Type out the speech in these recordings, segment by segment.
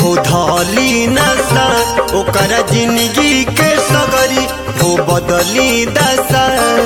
हो धली नशा ओकरा जिंदगी के सगरी हो बदली दशा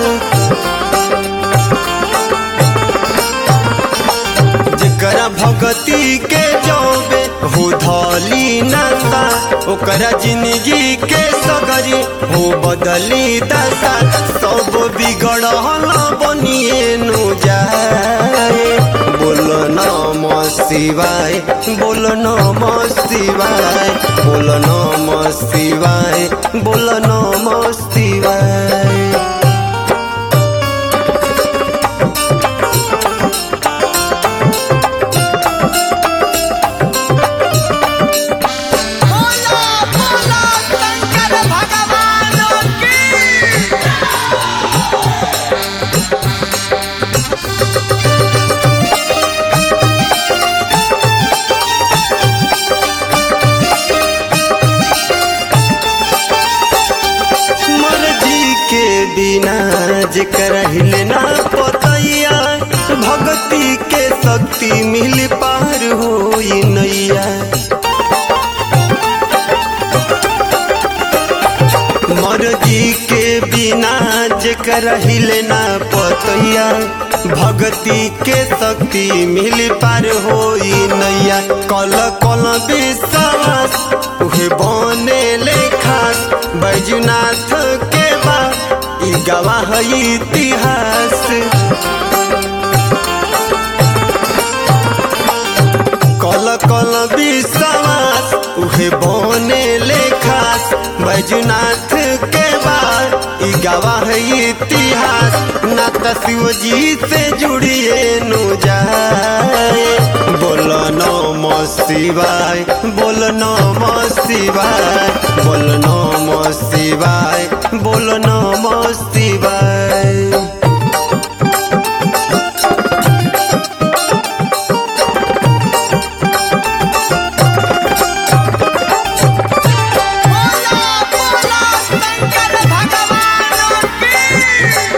जेकरा भगती के जौबे हो धली नशा ओकरा जिंदगी के सगरी हो बदली दशा सब बिगड़ल बनिए नु जाए बोल नम शिवाय बोल नम शिवाय बोल नम शिवाय बोल नम शिवाय बोला बोला शंकर भगवान की मर्जी के बिना जेकर हिले ना पतैया भक्ति के शक्ति मिल पार होई नैया मर्जी के बिना जेकर हिले ना पतैया भक्ति के शक्ति मिल पार होई नैया कल कल विश्वास उहे बने ले खास बैजुनाथ के बा ई गवाह इतिहास कल कल विश्वास उहे बने ले खास बैजुनाथ के बाद ई गवाह इतिहास ना त शिव जी से जुड़िए नु जाए बोल नम शिवाय बोल नम शिवाय बोल नम शिवाय बोल नम शिवाय बोला बोला शंकर भगवान की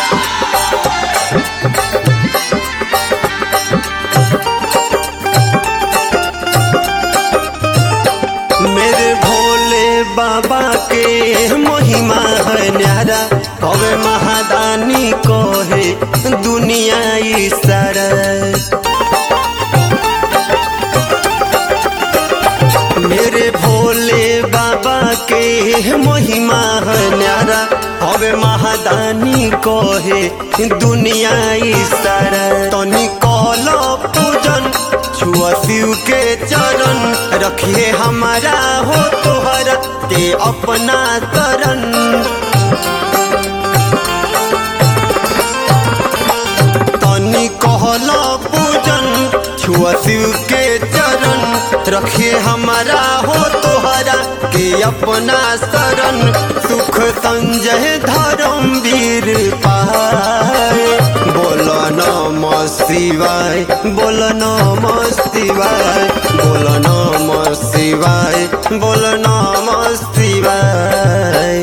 मेरे भोले बाबा के महिमा है न्यारा कवे महादानी को है दुनिया ई सारा मेरे भोले बाबा के महिमा है न्यारा हवे महादानी को है दुनिया ई सारा तनी कहलो पूजन छुआ शिव के चरण रखिए हमारा हो तोहरा के अपना तरन तनी कहला पूजन छुआ शिव के चरण रखिए हमारा हो तोहरा के अपना शरण सुख संजय धर्म वीर पाए बोल नम शिवाय बोल नम शिवाय बोल नम शिवाय बोल नम शिवाय